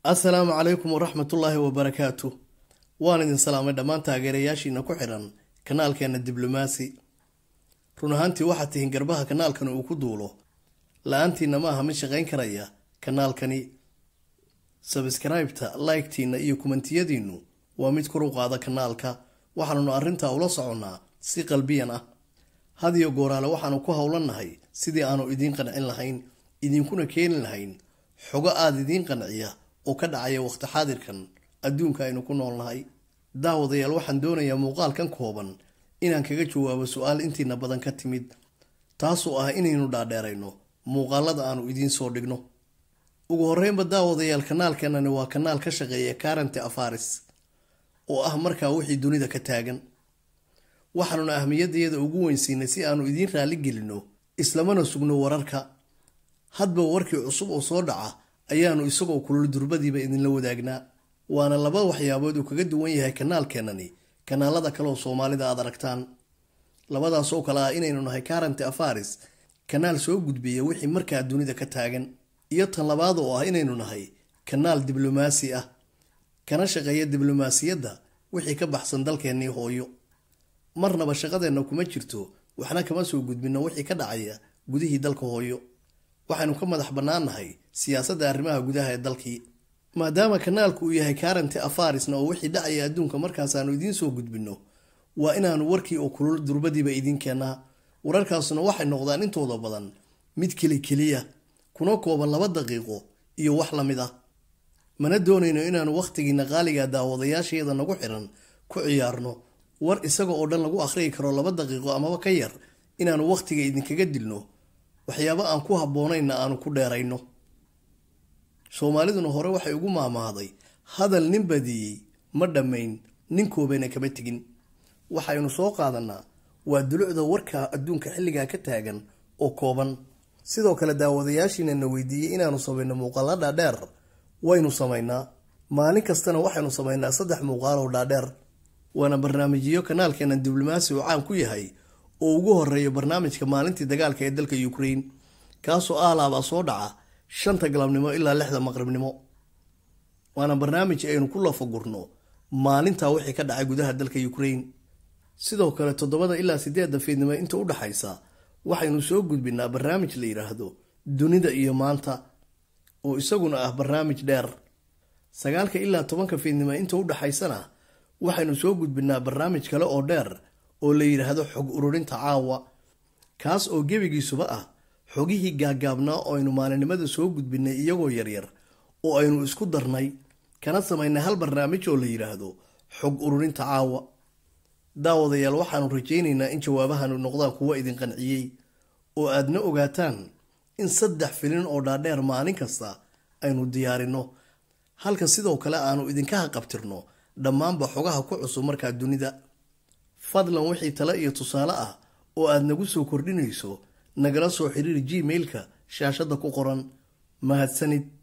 assalaamu calaykum waraxmatullaahi wabarakaatu waan idin salaamay dhammaan taageerayaashiina ku xidhan kanaalkeena diblomaasi run ahaantii waxaad tihiin garbaha kanaalkani uu ku duulo la-aantiina ma aha mid shaqayn karaya kanaalkani sabskraibta laygtiina iyo kumantiyadiinu waa mid kor u qaada kanaalka waxaanunu arrintaa ula soconnaa si qalbiyan ah hadiyo gooraale waxaanu ku howlannahay sidii aanu idiin qancin lahayn idinkuna keeni lahayn xogo aada idiin qanciya oo ka dhacaya waqti xaadirkan adduunka aynu ku noolnahay daawadayaal waxaan doonayaa muuqaalkan kooban inaan kaga jawaabo su-aal intiina badan ka timid taasoo ah inaynu dhaadheerayno muuqaalada aanu idiin soo dhigno ugu horeynba daawadayaal kanaalkanani waa kanaal ka shaqeeya karante afaris oo ah markaa wixii dunida ka taagan waxaanuna ahmiyadayada ugu weynsiinay si aanu idiin raalli gelinno islamana sugno wararka hadba warkii cusub oo soo dhaca ayaanu isagoo kulul durbadiiba idinla wadaagnaa waana laba waxyaabood uu kaga duwan yahay kanaalkeenani kanaalada kaleoo soomaalida aad aragtaan labadaasoo kale ah inaynu nahay karante afaris kanaal soo gudbiya wixii markaa dunida ka taagan iyo tan labaad oo ah inaynu nahay kanaal diblomaasi ah kana shaqeeya diblomaasiyadda wixii ka baxsan dalkeennii hooyo marnaba shaqadeenna kuma jirto waxna kama soo gudbinno wixii ka dhacaya gudihii dalka hooyo waxaynu ka madax bannaannahay siyaasadda arrimaha gudaha ee dalkii maadaama kanaalku uu yahay karante afarisna oo wixii dhacaya adduunka markaasaanu idiin soo gudbinno waa inaanu warkii oo kulul durbadiiba idiin keennaa wararkaasuna waxay noqdaan intooda badan mid keli keliya kuna kooban laba daqiiqo iyo wax la mid ah mana doonayno inaanu wakhtigiina qaaliga daawadayaasheeda nagu xiran ku ciyaarno war isaga oo dhan lagu akhriyi karo laba daqiiqo amaba ka yar inaanu wakhtiga idinkaga dilno waxyaabo aan ku habboonayna aanu ku dheerayno soomaaliduna hore waxay ugu maamahday hadal nin badiyey ma dhammayn nin koobana kama tegin waxaynu soo qaadanaa waa dulucda warka adduunka xilligaa ka taagan oo kooban sidoo kale daawadayaashiina na weydiiyey inaanu samayno muuqaalo dhaadheer waynu samaynaa maalin kastana waxaynu samaynaa saddex muuqaaloo dhaadheer waana barnaamijyo kanaalkeena diblomaasi oo caan ku yahay oo ugu horeeya barnaamijka maalintii dagaalka ee dalka ukraine kaasoo aalaabaa soo dhaca shanta galabnimo ilaa lixda maqribnimo waana barnaamij aynu ku lafagurno maalintaa wixii ka dhacay gudaha dalka ukraine sidoo kale toddobada ilaa sideedda fiidnimo inta u dhaxaysa waxaynu soo gudbinaa barnaamij la yidhaahdo dunida iyo maanta oo isaguna ah barnaamij dheer sagaalka ilaa tobanka fiidnimo inta u dhaxaysana waxaynu soo gudbinaa barnaamij kale oo dheer oo la yidhaahdo xog ururinta caawa kaas oo gebigiisuba ah xogihii gaagaabnaa oo aynu maalinimada soo gudbinay iyagoo yaryar oo aynu isku darnay kana samaynay hal barnaamij oo la yidhaahdo xog ururinta caawa daawadayaal waxaanu rajaynaynaa in jawaabahanu noqdaan kuwa idin qanciyey oo aadna ogaataan in saddex filin oo dhaadheer maalin kasta aynu diyaarinno halka sidoo kale aanu idinka haqabtirno dhammaanba xogaha ku cusub markaa dunida fadlan wixii tale iyo tusaale ah oo aad nagu soo kordhinayso nagala soo xiriir gmailka shaashadda ku qoran mahadsanid